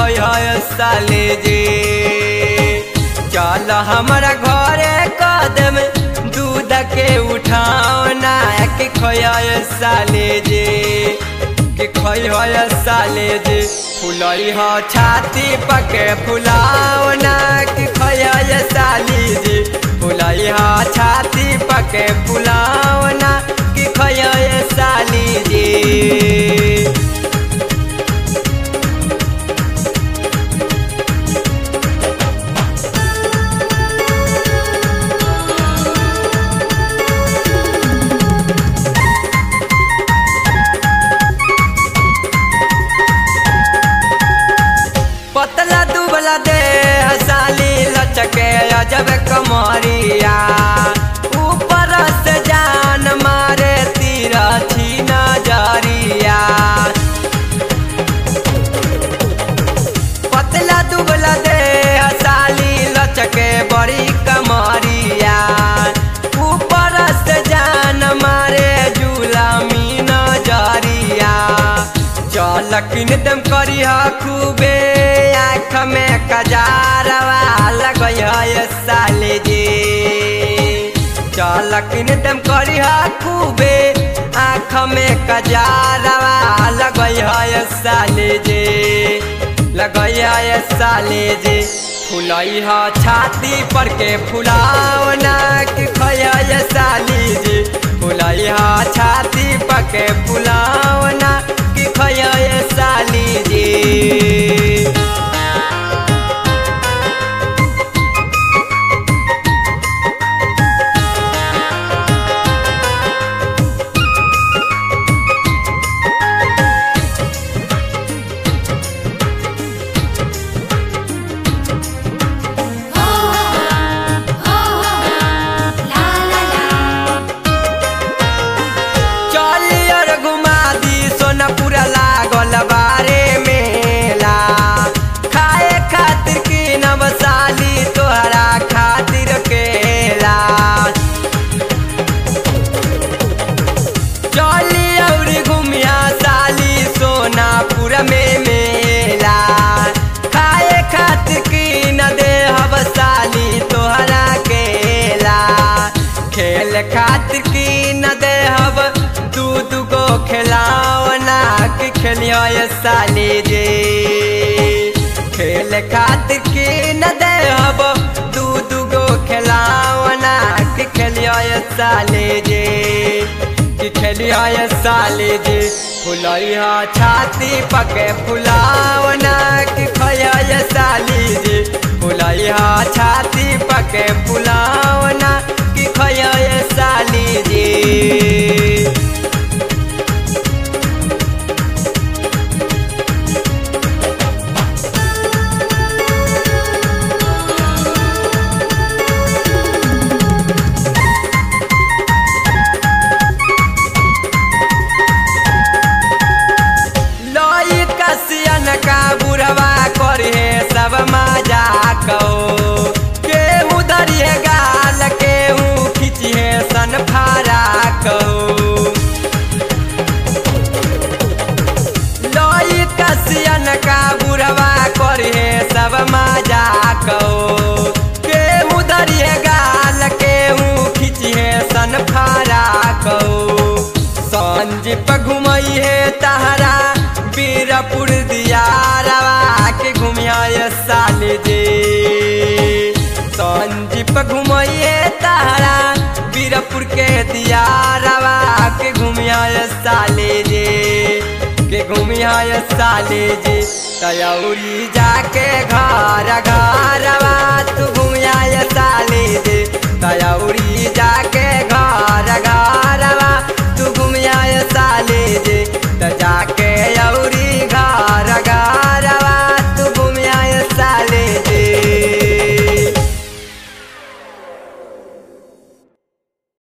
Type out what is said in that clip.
है साले जे चल हमारा घरे कदम दूध के उठावना के खोया साले जे के खोई है साले जे फुलई ह छाती पके फुलावना के खोया साली जे फुलई ह छाती पके फुलावना के खोया साली जे पतला दुबला दे साली लचके अजब कमरिया ऊपर से जान मारे तीरा छी नजरिया पतला दुबला दे साली लचके बड़ी कमरिया ऊपर से जान मारे जुलामी नजरिया चल किन दम करिया खूबे आँख में कजारवा लगय है साले जे चल किन दम करिया खूबे आँख में कजारवा लगय है साले जे लगय है साले जे फुलई ह छाती पर के फुलावना के खय साली जे फुलई ह छाती पर के फुलावना के खय साली जे हो हो ला ला ला चलियर घुमा दी सोनपुर लागल बारे मेला खाए खातिर की नवसाली तोहरा खातिर केला चली और घुमिया साली सोनापुर में मेला खाए खातिर की न दे हब साली तोहरा केला खेल खातिर की न दे हब दूध गो खिलावना के खेलियो ये साली जे खेल खातिर की न दे हब दूध गो खिलावना के खेलियो ये साली जे कि खेलिया ये साली जी फुलई हा छाती पके फुलावना कि खया ये साली जी फुलई हा छाती पके फुलावना कि खया ये साली जी लई कसियन का बुढ़वा करे सब मजाक हो केहू धरिए गाल केहू खिचिए सन फराक हो लई कसियन का बुढ़वा करे सब मजाक हो केहू धरिए गाल केहू खिचिए सन फराक हो संजीप घुमई है तहरा बीरपुर दियारवा के घुमिया ये साले जे संजीप घुमई है तहरा बीरपुर के दियारवा के घुमिया ये साले जे के घुमिया ये साले जे तयौरी जाके घर घरवा तू घुमिया ये साले जे तयौरी जाके घर घरवा तू घुमिया ये साले जे त जाके औरी